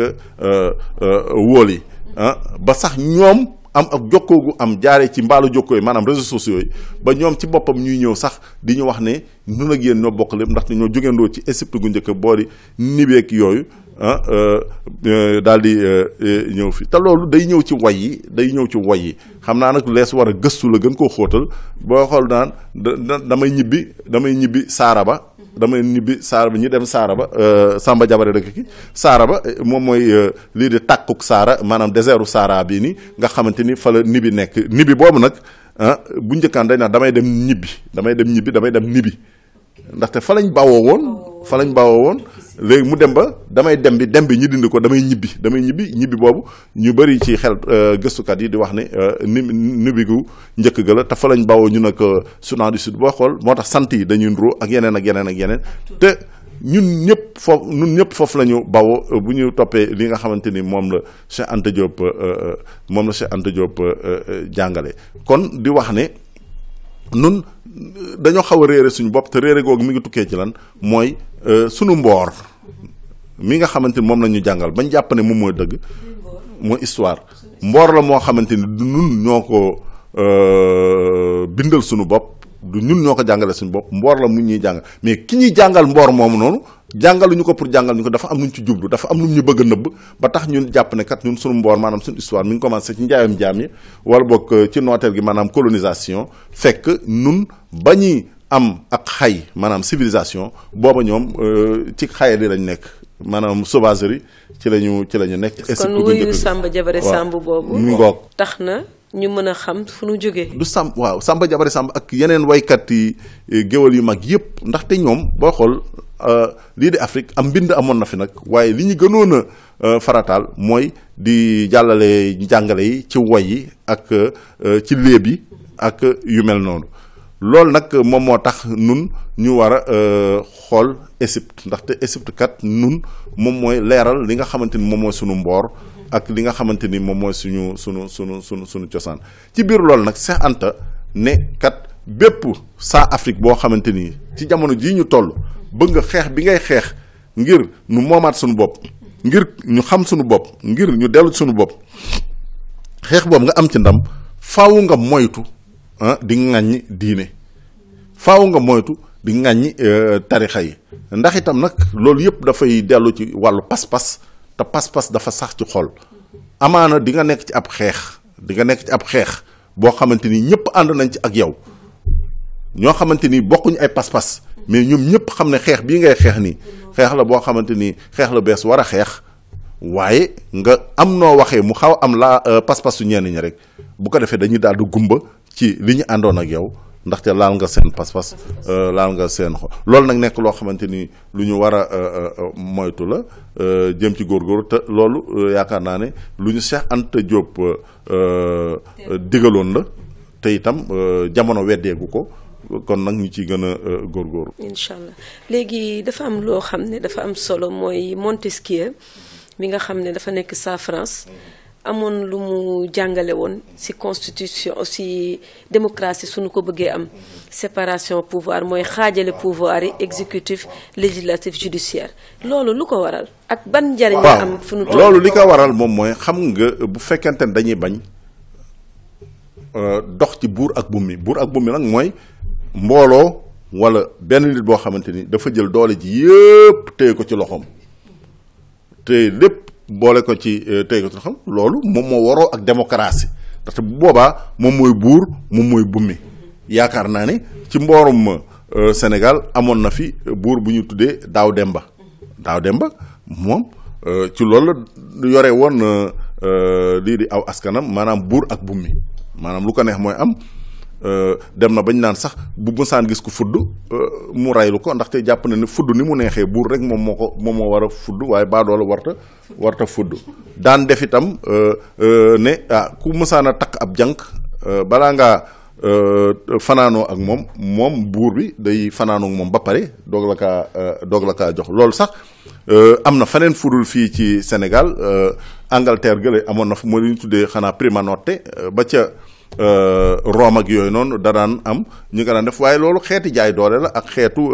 wóol yi ah ba sax ñoom am ak jokkoo gu am jaaree ci mbaalu jokkoo yi maanaam réseaux sociaux yi ba ñoom ci boppam ñuy ñëw sax di ñu wax ne nun ak yéen ñoo bokk lépp ndaxte ñoo jógeendoo ci Égypte gu njëkk boori nibeek yooyu ah daal di ñëw fi te loolu day ñëw ci way yi day ñëw ci way yi xam naa nag lees war a gëstu la gën koo xóotal boo xool naan da damay ñibbi damay ñibbi saara ba damay ñibbi saara ba ñi dem saara ba Samba Jabare dëkk ki saara ba moom mooy lii di tàkkuk saara maanaam désertu saara bii ni nga xamante ni fa la nibi nekk nibi boobu nag ah bu njëkkaan dañ naan damay dem ñibbi damay dem ñibbi damay dem nibi ndaxte fa lañ bawoo woon fa lañ bawoo woon léegi mu dem ba damay dem bi dem bi ñu dindi ko damay ñibbi damay ñibbi ñibbi boobu ñu bëri ci xel gëstukat yi di wax ne ni nibi gu njëkk ga la te fa lañ bawoo ñu nag Soudan du Sud boo xool moo tax sant yi dañuy nuroo ak yeneen ak yeneen ak yeneen te ñun ñëpp foofu ñun ñëpp foofu la ñu bawoo bu ñu toppee li nga xamante ni moom la Cheikh Anta Diop moom la Cheikh Anta Diop jàngale kon di wax ne nun dañoo xaw a réere suñu bopp te réere googu mi ngi tukkee ci lan mooy sunu mboor mi nga xamante ni moom la ñu jàngal bañ jàpp ne moom mooy dëgg mooy histoire mboor la moo xamante ni du nun ñoo ko bindal suñu bopp du ñun ñoo ko jàngale suñu bopp mboor la mu ñuy jàngal mais ki ñuy jàngal mboor moomu noonu jàngaluñu ko pour jàngal ñu ko dafa am lu ñu ci jublu dafa am lu ñu bëgg a nëbb ba tax ñun jàpp ne kat ñun suñu mboor maanaam suñu histoire mi ngi commencé ci njaayam jaam yi wala boog ci nooteel gi maanaam colonisation fekk nun ba ñuy am ak xay maanaam civilisation booba ñoom ci xaye li lañ nekk maanaam sauvagerie ci lañu ci la ñu nekk.
kon wuyu Samba Jabare Samb boobu.
mu ngoog
tax na ñu mën a xam fu nu jógee.
du Samb waaw Samba Jabare Samb ak yeneen waykat yi géwal yu mag yëpp ndaxte ñoom boo xool lii di Afrique am mbind amoon na fi nag waaye li ñu gënoon a farataal mooy di jàllale njàngale yi ci woy yi ak ci léeb yi ak yu mel noonu. loolu nag moom moo tax nun ñu war a xool Égypte ndaxte Égypte kat nun moom mooy leeral li nga xamante ni moom mooy sunu mboor ak li nga xamante ni moom mooy suñu sunu sunu sunu sunu cosaan ci biir loolu nag Cheikh Anta ne kat bépp saa Afrique boo xamante ni ci jamono jii ñu toll bëgg nga xeex bi ngay xeex ngir nu moomaat suñu bopp ngir ñu xam suñu bopp ngir ñu dellu suñu bopp xeex boobu nga am ci ndam faaw nga moytu ah di ŋàññi diine faaw nga moytu di ŋàññi tarixa yi ndax itam nag loolu yëpp dafay dellu ci wàllu pas-pas te pas-pas dafa sax ci xol amaana di nga nekk ci ab xeex di nga nekk ci ab xeex boo xamante ni ñëpp ànd nañ ci ak yow ñoo xamante ni bokkuñu ay pas-pas mais ñoom ñëpp xam ne xeex bii ngay xeex nii xeex la boo xamante ni xeex la bees war a xeex waaye nga am noo waxee mu xaw am la pas-pas su ñenn ñi rek bu ko defee dañuy daal di gumba ci li ñu àndoon ak yow ndaxte laal nga seen pas-pas laal nga seen xol loolu nag nekk loo xamante ni lu ñu war a moytu la jëm ci góorgóorlu te loolu yaakaar naa ne lu ñu Cheikh Anta Diop digaloon la te itam jamono weddeegu ko kon nag ñu ciy gën a góorgóorlu.
incha allah léegi dafa am loo xam ne dafa am solo mooy Montesquieu mi nga xam ne dafa nekk sa France. amoon lu mu jàngale woon ci constitution ci démocratie suñu ko bëggee am séparation pouvoir mooy xaajale pouvoir yi exécutif législatif judiciaire loolu lu ko waral ak ban njariñ la am fu nu toll
loolu li ko waral moom mooy xam nga bu fekkente ne dañuy bañ dox ci buur ak bummi buur ak bummi nag mooy mbooloo walla benn nit boo xamante ni dafa jël doole ji yépp téye ko ci loxoom te lépp boole ko ci tey ko xam loolu moom moo waroo ak démocratie ndaxte bu boobaa moom mooy buur moom mooy bummi yaakaar naa ne ci mboorum Sénégal amoon na fi buur bu ñu tuddee Daaw Demba Daaw Demba moom ci loolu la yore woon lii di aw askanam maanaam buur ak bummi maanaam lu ko neex mooy am dem na bañ naan sax bu mësaan gis ko fudd mu raylu ko ndaxte jàpp na ne fudd ni mu neexee buur rek moom moo ko moom moo war a fudd waaye baadoola warta warta fudd daan def itam ne ah ku mësaan a takk ab jànq balaa ngaa fanaanoo ak moom moom buur bi day fanaanoo ak moom ba pare doog la kaa doog la kaa jox loolu sax am na feneen fudul fii ci Sénégal Angleterre gële amoon na fu mooy lu ñu tuddee xanaa prima notte ba ca Rome ak yooyu noonu da daan am ñu nga daan def waaye loolu xeeti jaay doole la ak xeetu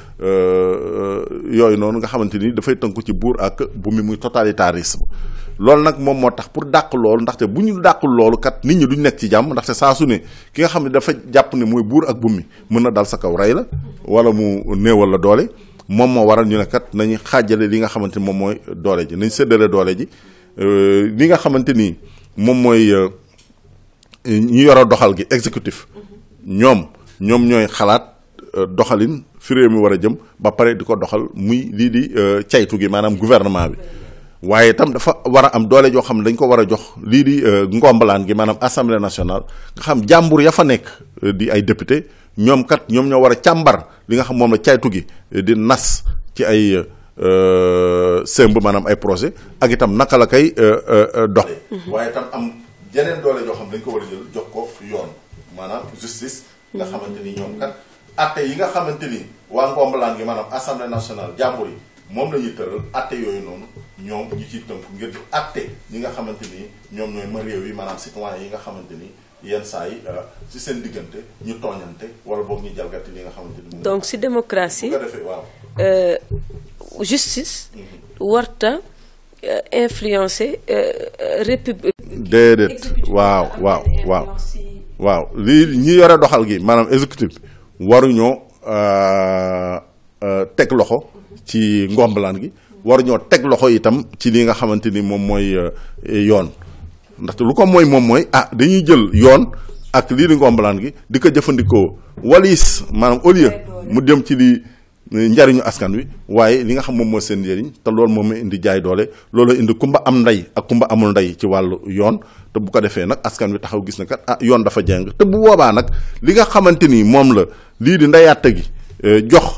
yooyu noonu nga xamante ni dafay tënku ci buur ak bu mi muy totalitarisme loolu nag moom moo tax pour dàq loolu ndaxte bu ñu dàqul loolu kat nit ñi duñ nekk ci jàmm ndaxte saa su ne ki nga xam ne dafa jàpp ne mooy buur ak bu mi mën na dal sa kaw rey la wala mu néewal la doole moom moo waral ñu ne kat nañu xaajale li nga xamante ni moom mooy doole ji nañ séddale doole ji li nga xamante ni moom mooy. ñi yor a doxal gi exécutif ñoom ñoom ñooy xalaat doxalin fi réew mi war a jëm ba pare di ko doxal muy lii di caytu gi maanaam gouvernement bi waaye itam dafa war a am doole joo xam ne dañ ko war a jox lii di ngombalaan gi maanaam assemblée nationale nga xam jàmbur ya fa nekk di ay député ñoom kat ñoom ñoo war a càmbar li nga xam moom la caytu gi di nas ci ay sëmb maanaam ay projet ak itam naka la koy dox waaye itam am yeneen doole joo xam dañ ko war a jël jox ko yoon maanaam justice nga xamante ni ñoom kat atte yi nga xamante ni waa ngombalaan gi maanaam assemblée nationale jàmbur yi moom la ñuy tëral atte yooyu noonu ñoom ñi ciy tënk ngir di atte ñi nga xamante ni ñoom ñooy ma réew yi maanaam citoyen yi nga xamante ni yenn saa yi ci seen diggante ñu tooñante wala boog ñu jalgati li nga xamante ni
donc si démocratie
bu ko defee waaw
justice warta influencer république
déedéet waaw waaw waaw waaw lii ñi yore doxal gi maanaam exécutif waruñoo teg loxo ci ngombalaan gi war ñoo teg loxo itam ci li nga xamante ni moom mooy yoon ndaxte lu ko mooy moom mooy ah dañuy jël yoon ak lii di ngombalaan gi di ko jëfandikoo walis maanaam au lieu mu dem ci li njariñu askan wi waaye li nga xam moom mooy seen njëriñ te loolu moom mooy indi jaay doole loolu indi kumba am ndey ak kumba amul ndey ci wàllu yoon te bu ko defee nag askan wi taxaw gis na kat ah yoon dafa jeng te bu boobaa nag li nga xamante ni moom la lii di ndeyaate gi jox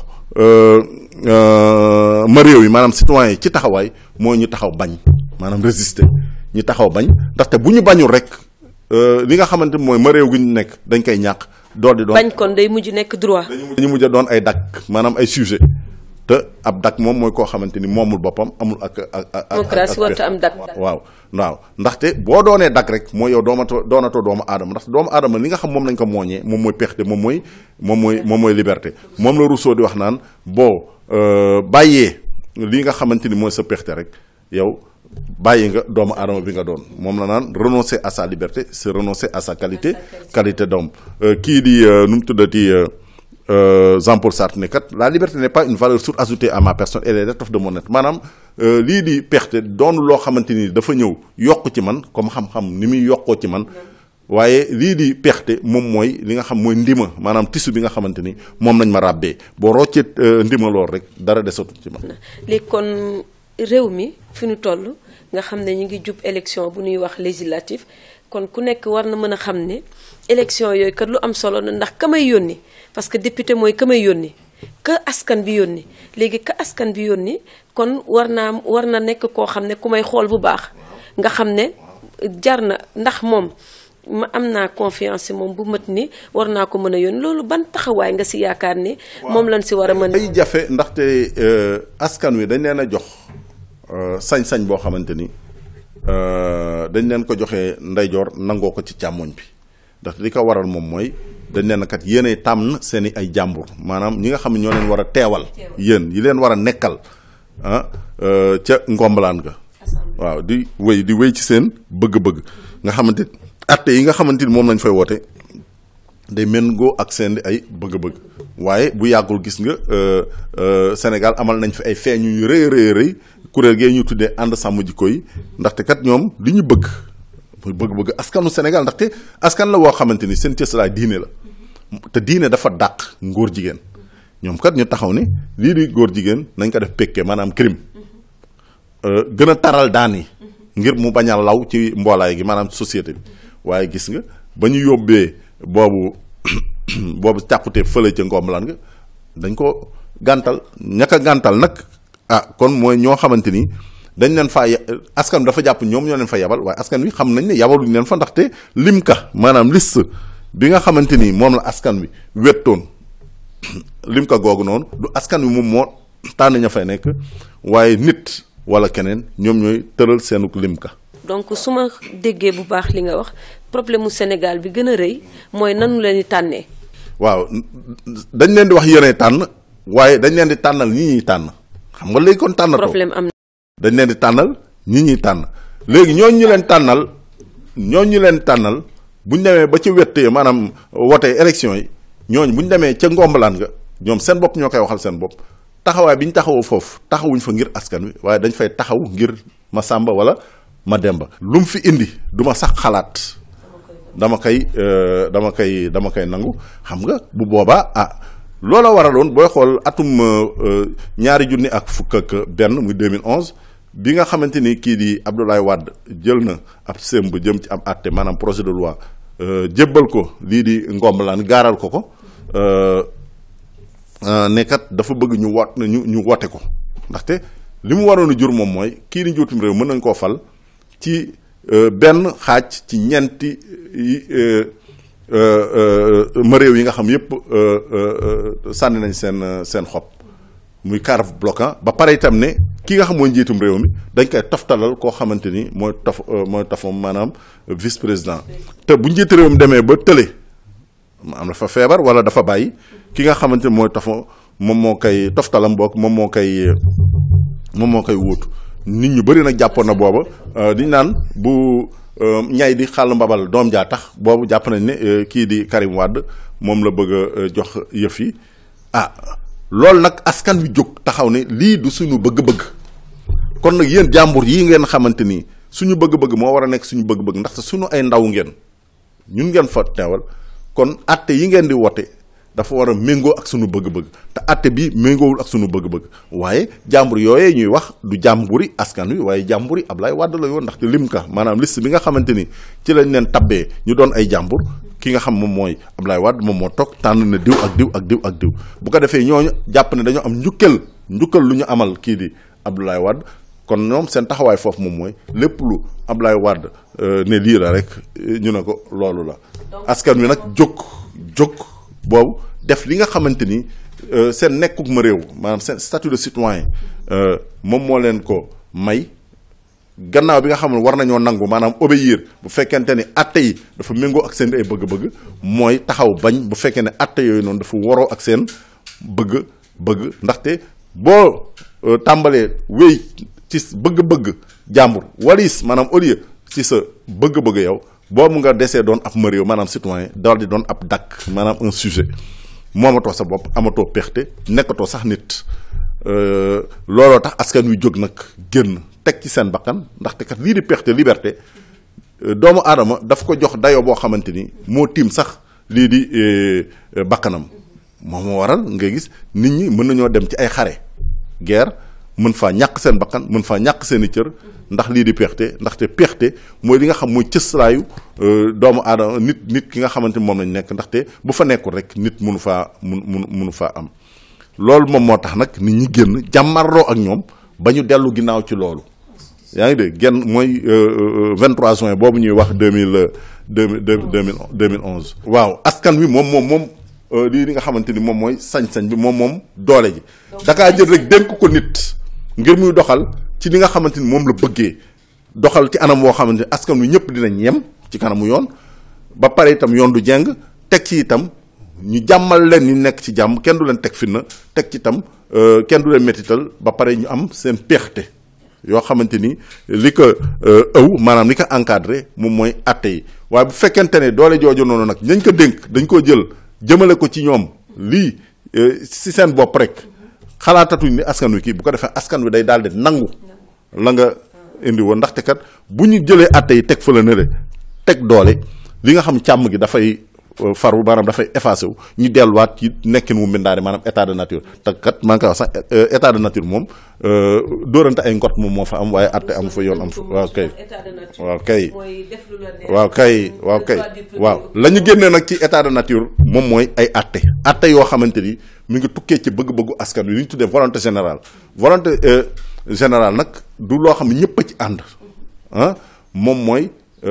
ma réew yi maanaam citoyen yi ci taxawaay mooy ñu taxaw bañ maanaam résister ñu taxaw bañ ndaxte bu ñu bañul rek li nga xamante mooy ma réew gi ñu nekk dañ koy ñàkk dool di doon
bañ kon day mujj nekk droit.
dañu mujj a doon ay dak maanaam ay sujet te ab dak moom mooy koo xamante ni moomul boppam amul ak ak ak.
démocratie warta am dak.
waaw waaw ndaxte boo doonee dak rek mooy yow doomatoo doonatoo doomu aadama ndaxte doomu aadama li nga xam moom lañ ko mooñee moom mooy pexte moom mooy moom mooy moom mooy liberté moom la Rousseau di wax naan boo bàyyee li nga xamante ni mooy sa pexte rek yow. bàyyi nga doomu aadama bi nga doon moom la naan renoncer à sa liberté c'est renoncer à sa qualité qualité d'homme kii di nu mu tuddati Jean-Paul Sartre ne kat la liberté n'est pas une valeur surajoutée à ma personne elle est l'étoffe de mon être maanaam lii di perte doon loo xamante ni dafa ñëw yokk ci man comme xam-xam ni muy yokkoo ci man waaye lii di perte moom mooy li nga xam mooy ndima maanaam tissu bi nga xamante ni moom lañ ma ràbbee boo roccee ndima lool rek dara desatul ci man.
léegi kon réew mi fi ñu toll nga xam ne ñu ngi jub élection bu ñuy wax législatif kon ku nekk war na mën a xam ne élection yooyu kat lu am solo na ndax ka may yónni parce que député mooy ka may yónni ka askan bi yónni léegi ka askan bi yónni kon war naa war na nekk koo xam ne ku may xool bu baax nga xam ne jar na ndax moom ma am naa confiance moom bu mat ni war naa ko mën a yónni loolu ban taxawaay nga si yaakaar ni moom lañ si war a mën
ay jafe ndaxte askan wi dañ leen a jox sañ-sañ boo xamante ni dañ leen ko joxee ndeyjoor nangoo ko ci càmmoñ bi ndax li ko waral moom mooy dañ leen kat yéenay tànn seen i ay jàmbur maanaam ñi nga xam ne ñoo leen war a teewal yéen yi leen war a nekkal ah ca ngombalaan ga waaw di wéy di wéy ci seen bëgg-bëgg nga xamante atte yi nga xamante ni moom lañ fay woote day méngoo ak seen ay bëgg-bëgg waaye bu yàggul gis nga Sénégal amal nañ fi ay feeñu yu rëy rëy rëy kuréel gee ñu tuddee ànd sàmm jikko yi ndaxte kat ñoom li ñu bëgg muy bëgg-bëgg askanu Sénégal ndaxte askan la woo xamante ni seen cëslaay diine la te diine dafa dàq ngóor jigéen ñoom kat ñu taxaw ni lii di góor jigéen nañ ko def pekke maanaam crime gën a taral daan yi ngir mu bañ a law ci mboolaay gi maanaam société bi waaye gis nga ba ñu yóbbee boobu boobu càppute fële ca ngombalaan nga dañ ko gàntal ñaka gàntal nag ah kon mooy ñoo xamante ni dañ leen faa askan dafa jàpp ñoom ñoo leen fa yabal waaye askan wi xam nañ ne yabaluñ leen fa ndaxte limka maanaam liste bi nga xamante ni moom la askan wi wettoon limka googu noonu du askan wi moom moo tànn ña fay nekk waaye nit wala keneen ñoom ñooy tëral seenuk limka
donc su ma déggee bu baax li nga wax problème mu Sénégal bi gën a rëy mooy nanu leen di tànnee.
waaw dañ leen di wax yéenay tànn waaye dañ leen di tànnal ñi ñuy tànn xam nga léegi kon tànnatoo
problème am
dañ leen di tànnal ñi ñuy tànn léegi ñooñu ñu leen tànnal ñooñu ñu leen tànnal bu ñu demee ba ci wett maanaam wote élection yi ñooñu bu ñu demee ca ngombalaan nga ñoom seen bopp ñoo koy waxal seen bopp taxawaay bi ñu taxawoo foofu taxawuñ fa ngir askan wi waaye dañ fay taxaw ngir ma sàmba wala ma demba lu mu fi indi du ma sax xalaat dama koy dama koy dama koy nangu xam nga bu boobaa ah loola waraloon booy xool atum ñaari junni ak fukk ak benn muy 2011 bi nga xamante ni kii di Abdoulaye Wade jël na ab sëmb jëm ci am àtte maanaam projet de loi jébbal ko lii di ngombalaan gaaral ko ko nekkat dafa bëgg ñu wat ñu ñu wote ko ndaxte li mu waroon a jur moom mooy kii di njuutum réew mën nañ koo fal ci benn xaaj ci ñeenti ma réew yi nga xam yépp sànni nañ seen seen xob muy carve bloquant ba pare itam ne ki nga xam mooy njiitum réew mi dañ koy toftalal koo xamante ni mooy tof mooy tofam maanaam vice président te bu njiit réew mi demee ba tële am dafa feebar wala dafa bàyyi ki nga xamante ni mooy tofa moom moo koy toftalam boog moom moo koy moom moo koy wuutu nit ñu bëri nag jàppoon na booba diñ naan bu ñay di xàll mbabal doom jaa tax boobu jàpp nañ ne kii di Karim Wade moom la bëgg a jox yëf yi ah loolu nag askan wi jóg taxaw ne lii du suñu bëgg-bëgg kon nag yéen jàmbur yi ngeen xamante ni suñu bëgg-bëgg moo war a nekk suñu bëgg-bëgg ndaxte suñu ay ndaw ngeen ñun ngeen fa teewal kon atte yi ngeen di wote dafa war a méngoo ak suñu bëgg-bëgg te atte bi méngoowul ak suñu bëgg-bëgg waaye jàmbur yooyee ñuy wax du jàmburi askan wi waaye jàmburi Ablaye Wade la yoon ndaxte lim ka maanaam liste bi nga xamante ni ci lañ leen tabbee ñu doon ay jàmbur ki nga xam moom mooy Ablaye Wade moom moo toog tànn na diw ak diw ak diw ak diw bu ko defee ñooñu jàpp ne dañoo am njukkal njukkal lu ñu amal kii di Abdoulaye Wade kon ñoom seen taxawaay foofu moom mooy lépp lu Ablaye Wade ne lii la rek ñu ne ko loolu la askan wi nag jóg jóg boobu def li nga xamante ni seen nekkuk ma réew maanaam seen statut de citoyen moom moo leen ko may gannaaw bi nga xam ne war nañoo nangu maanaam obéir bu fekkente ni atte yi dafa méngoo ak seen ay bëgg-bëgg mooy taxaw bañ bu fekkee ne atte yooyu noonu dafa waroo ak seen bëgg-bëgg ndaxte boo tàmbalee wéy ci bëgg-bëgg jàmbur walis maanaam au lieu ci sa bëgg-bëgg yow boobu nga desee doon ab ma réew maanaam citoyen daal di doon ab dakk maanaam un sujet moomatoo sa bopp amatoo pexte nekkatoo sax nit looloo tax askan wi jóg nag génn teg ci seen bakkan ndaxte kat lii di pexte liberté doomu aadama daf ko jox dayoo boo xamante ni moo tiim sax lii di bakkanam moom moo waral nga gis nit ñi mën nañoo dem ci ay xare guerre mën faa ñàkk seen bakkan mën faa ñàkk seen i cër ndax lii di peexte ndaxte peexte mooy li nga xam mooy cëslaayu doomu aadama nit nit ki nga xamante moom lañ nekk ndaxte bu fa nekkul rek nit mënu faa mun mun mënu faa am loolu moom moo tax nag nit ñi génn jàmmarloo ak ñoom ba ñu dellu ginnaaw ci loolu yaa ngi dégg genn mooy 23 juin boobu ñuy wax 2000 2000 2011 waaw askan wi moom moom moom lii li nga xamante ni moom mooy sañ-sañ bi moom moom doole ji dakaa jël rek dénk ko nit ngir muy doxal ci li nga xamante ni moom la bëggee doxal ci anam woo xamante ni askan wi ñëpp dinañ yem ci kanamu yoon ba pare itam yoon du jeng teg ci itam ñu jàmmal leen ñu nekk ci jàmm kenn du leen teg fitna teg ci itam kenn du leen métital ba pare ñu am seen peexte yoo xamante ni li ko ëw maanaam li ko encadré moom mooy atte yi waaye bu fekkente ne doole jooju noonu nag nañ ko dénk dañ koo jël jëmale ko ci ñoom lii si seen bopp rek xalaatatuñ ni askan wi kii bu ko defee askan wi day daal di nangu la nga indi woon ndaxte kat bu ñu jëlee atte yi teg fa la nële teg doole li nga xam càmm gi dafay faru maanaam dafay effacé wu ñu delluwaat ci nekkin wu mbindaane maanaam état de nature te kat maa ngi koy wax sax état de nature moom dóorante ay ngot moom moo fa am waaye atte amu fa yoon am fa waaw kay waaw kay waaw kay waaw kay waaw la ñu génnee nag ci état de nature moom mooy ay atte atte yoo xamante ni mi ngi tukkee ci bëgg-bëggu askan wi li ñu tuddee volonté générale volonté générale nag du loo xam ne ñëpp a ci ànd ah moom mooy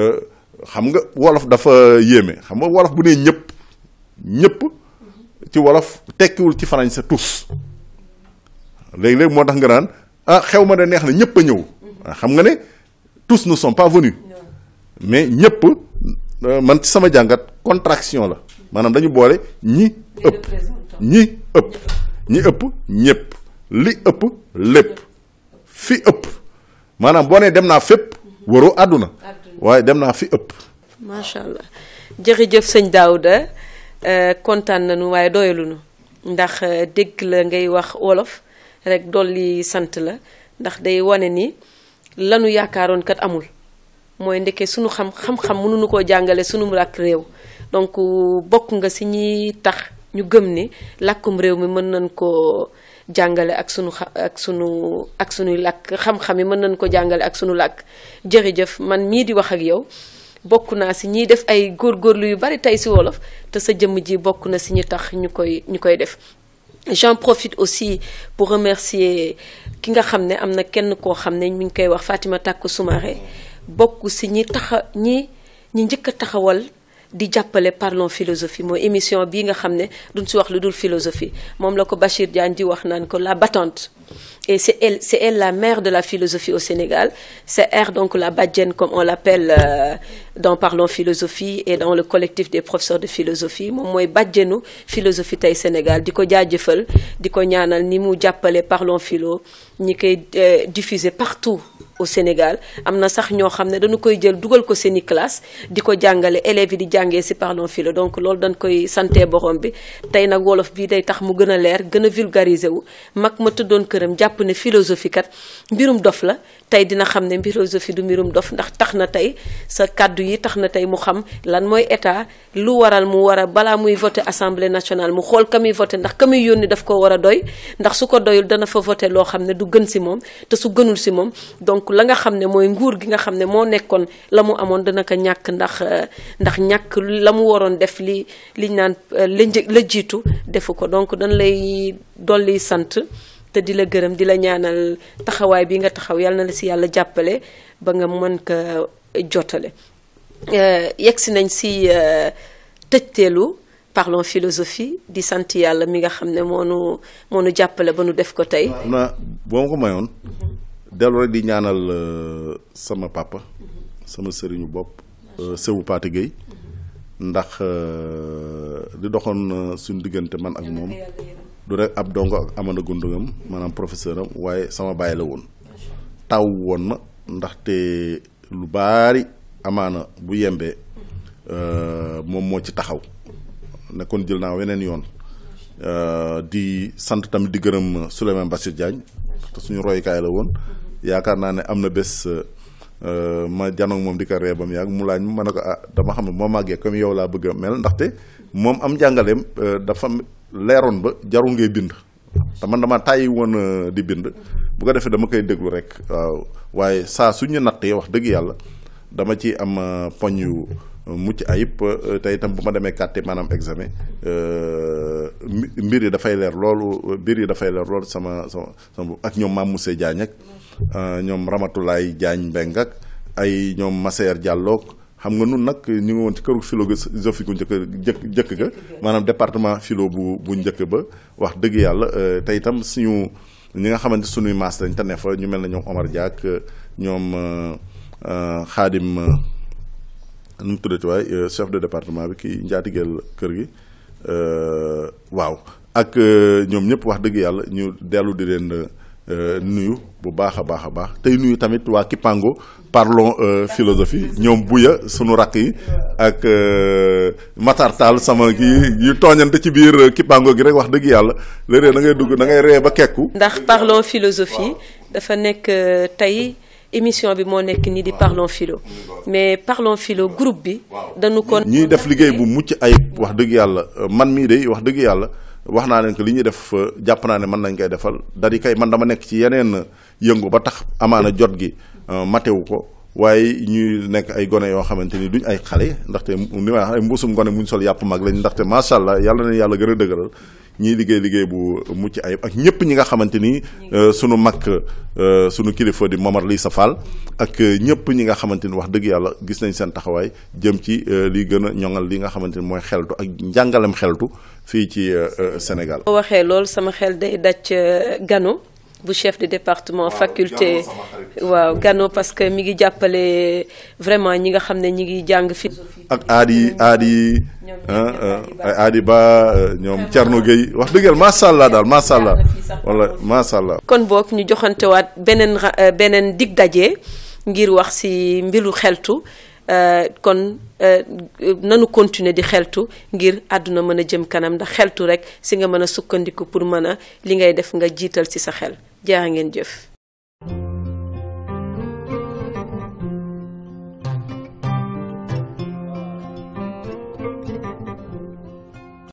xam nga wolof dafa yéeme xam nga wolof bu nee ñëpp ñëpp ci wolof tekkiwul ci français tous léegi-léegi moo tax nga naan ah xew ma de neex na ñëpp a ñëw xam nga ne tous ne sont pas venus mais ñëpp man ci sama jàngat contraction la maanaam dañu boole ñi ëpp ñi ëpp ñi ëpp ñëpp li ëpp lépp fi ëpp maanaam boo nee dem naa fépp waroo àdduna waaye dem naa fi ëpp.
macha allah jërëjëf sëñ Daouda kontaan nañu waaye doyaluñu ndax dégg la ngay wax wolof rek dolli sant la ndax day wane ni lanu yaakaaroon kat amul mooy ndeke sunu xam xam-xam mënuñu koo jàngale sunu làkk réew donc bokk nga si ñi tax ñu gëm ni làkkum réew mi mën nañ koo jàngale ak sunu xa ak sunu ak sunuy làkk xam-xam yi mën nañ ko jàngale ak sunu làkk jërëjëf man mii di wax ak yow bokk naa si ñiy def ay góorgóorlu yu bari tey si wolof te sa jëmm ji bokk na si ñu tax ñu koy ñu koy def j'en profite aussi pour remercier ki nga xam ne am na kenn koo xam ne mi ngi koy wax Fatima Tàkku Soumaré bokk si ñi taxa ñi ñi njëkk a taxawal di jàppale parlons philosophie mooy émission bii nga xam ne duñ si wax lu dul philosophie moom la ko Bachir Diagne di wax naan ko la battante et c'est elle c'est elle la mère de la philosophie au Sénégal c'est elle donc la bajjen comme on l'appelle euh, dans Parlons philosophie et dans le collectif des professeurs de philosophie moom mooy bajjenu philosophie tey Sénégal di ko jaajëfal di ko ñaanal ni mu jàppale Parlons philo ñi koy diffuser partout au Sénégal am na sax ñoo xam ne dañu koy jël dugal ko seeni classe di ko jàngale élèves yi di jàngee ci Parlons philo donc loolu dañ koy sante borom bi tey nag wolof bii day tax mu gën a leer gën a vulgariser wu mag ma tëddoon këram jàpp ne philosophie kat mbirum dof la tey dina xam ne philosophie du mbirum dof ndax tax na tey sa kàddu yi tax na tey mu xam lan mooy état lu waral mu war a balaa muy voter assemblée nationale mu xool ka muy voter ndax ka muy yónni daf ko war a doy ndax su ko doyul dana fa voter loo xam ne du gën ci moom te su gënul ci moom donc la nga xam ne mooy nguur gi nga xam ne moo nekkoon la mu amoon dana ko ñàkk ndax ndax ñàkk la mu waroon def li liñ naan la la jiitu defu ko donc dañ lay dolli sant te di la gërëm di la ñaanal taxawaay bi nga taxaw yàlla na la ci yàlla jàppale ba nga mën ko jotale yegg si nañ ci tëjteelu parlons philosophie di sant yàlla mi nga xam ne moo nu moo nu jàppale ba nu def ko tey.
na boo ma ko mayoon dellu rek di ñaanal sama papa sama sëriñu bopp Sewu Paate Gueye ndax di doxoon suñu diggante man ak moom du rek ab dongo ak amana gundungam maanaam professeur am waaye sama bàyyi la woon taw woon ma ndaxte lu baari amaana bu yembee moom moo ci taxaw nekkoon jël naa weneen yoon di sant tamit di gërëm Souleymane Bassir Diagne te suñu royukaay la woon yaakaar naa ne am na bés ma janoog moom di ko ree ba mu yàgg mu laaj ma ne ko ah dama xam ne moo màggee comme yow laa bëgg a mel ndaxte moom am njàngaleem dafa leeroon ba jarul ngay bind te man dama tàyyi woon di bind bu ko defee dama koy déglu rek waaw waaye saa suñu nattee wax dëgg yàlla dama ci am poñ yu mucc ayib te itam bu ma demee kàtte maanaam examen mbir yi dafay leer loolu mbir yi dafay leer loolu sama sama sama ak ñoom Mame Moussé Diagne ak ñoom Ramatoulaye Diagne Mbeng ak ay ñoom Masseer Diallo xam nga nun nag ñu ngi woon ci këru philosophie gu njëkk jëkk jëkk ga maanaam département philo bu bu njëkk ba wax dëgg yàlla te itam suñu ñi nga xamante suñuy maas dañ te ne fa ñu mel ne ñoom Omar Diak ñoom Xaadim nu mu tuddati waay chef de département bi kii njaatigeel kër gi waaw ak ñoom ñëpp wax dëgg yàlla ñu dellu di leen nuyu bu baax a baax a baax tey nuyu tamit waa Kipango parlons philosophie ñoom buya sunu rakk yi ak Matar Tall sama kii yu tooñante ci biir Kipango gi rek wax dëgg yàlla léeg-léeg da ngay dugg da ngay ree ba kekku
ndax parlons philosophie dafa nekk tey émission bi moo nekk nii di parlons philo mais parlons philo groupe bi dañu ko
ñuy def liggéey bu mucc ayib wax dëgg yàlla man mii de wax dëgg yàlla wax naa leen que li ñuy def jàpp naa ne mën nañ koy defal dari kay man dama nekk ci yeneen yëngu ba tax amaana jot gi matewu ko waaye ñuy nekk ay gone yoo xamante ni duñ ay xale ndaxte ni may wax ay mbuusum gone muñ sol yàpp mag lañ ndaxte macha allah yàlla na yàlla gën a dëgëral ñiy liggéey liggéey bu mucc ayib ak ñëpp ñi nga xamante ni sunu mag sunu kilifa di Momar Lissa Fall ak ñëpp ñi nga xamante ni wax dëgg yàlla gis nañ seen taxawaay jëm ci li gën a ñoŋal li nga xamante ni mooy xeltu ak njàngalem xeltu fii ci Sénégal.
boo waxee loolu sama xel day daj Gano bu chef de département faculté waaw Gano parce que mi ngi jàppale vraiment ñi nga xam ne ñi ngi jàng fi
ak aadi aadi ay aadi ba ñoom Thierno Gueye wax dëgg yàlla macha allah daal macha allah wala macha allah.
kon boog ñu joxantewaat beneen beneen dig daje ngir wax ci mbiru xeltu kon nanu continuer di xeltu ngir àdduna mën a jëm kanam ndax xeltu rekk ci nga mën a sukkandiku pour mën a li ngay def nga jiital ci sa xel jaa ngeen jëf.